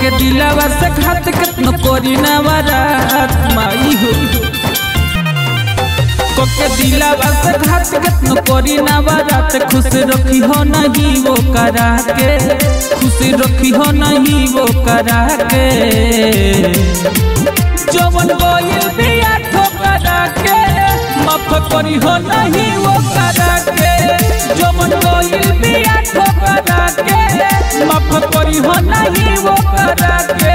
कोके दिलावा से घात कितनो कोरी ना बारात माई हो कोके दिलावा से घात कितनो कोरी ना बारात खुश रखी हो नहीं वो करा के खुश रखी हो नहीं वो करा के जवन गोइल बिया ठोकरा के माफ करी हो नहीं वो करा के जवन गोइल बिया ठोकरा के माफ करी हो नहीं वो करा के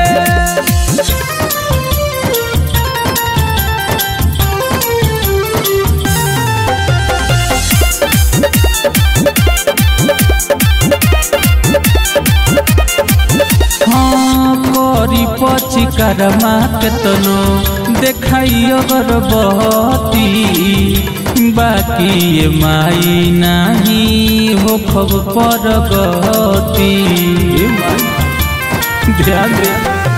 हाँ करी पची करमा केतनो देखाई अगर बहती बाकी ये माई नहीं हो खब पर गती ध्यान दे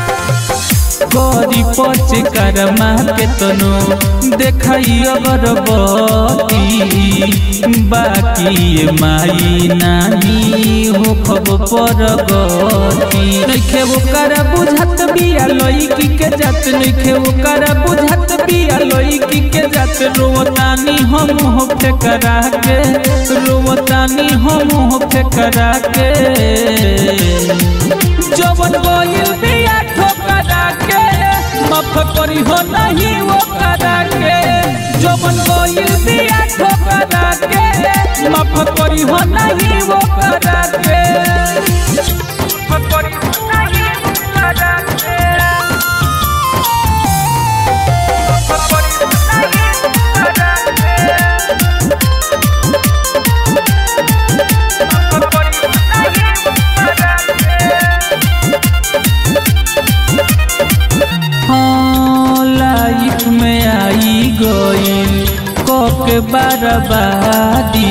करी पच करमा केतनो देखाई अगर बती बाकी ये माई नाही हो खब पर गती नइखे ओकर बुझत बिया लईकी के जात नइखे ओकर बुझत बिया लईकी के जात रोतानी हम हो फेकरा के रोतानी हम हो फेकरा के जवन गोइल बिया ठोकरा के माफ करी हो नहीं वो करा के जवन गोइल बिया ठोकरा के माफ करी हो नहीं वो करा के माफ करी हो नहीं वो करा के माफ करी हो नहीं वो करा के माफ करी हो नहीं वो करा के हाँ लाइफ में आई गईल कके बर्बादी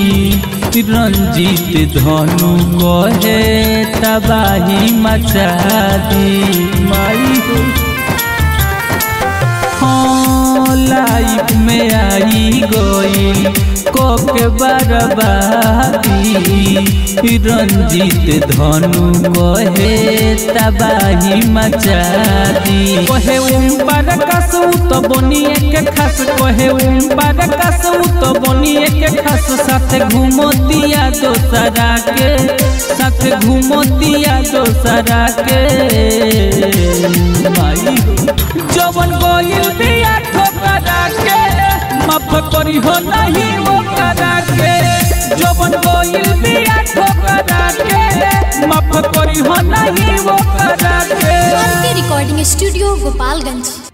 रंजीत धनु कहे तबाही मचा दी माई हो हाँ लाइफ में आई गईल कोके बर्बादी रंजीत धनु कहे तबाही मचा दी कहे उम पर कसू तो बनिए के खस कहे उम पर कसू तो बनिए के खस साथ घूमतिया दोसरा के साथ घूमतिया दोसरा के माई जवन गोइल बिया ठोकरा के माफ करी हो नहीं वो करा के जवन गोइल बिया ठोकरा के माफ करी हो नहीं वो करा के के रिकॉर्डिंग स्टूडियो गोपालगंज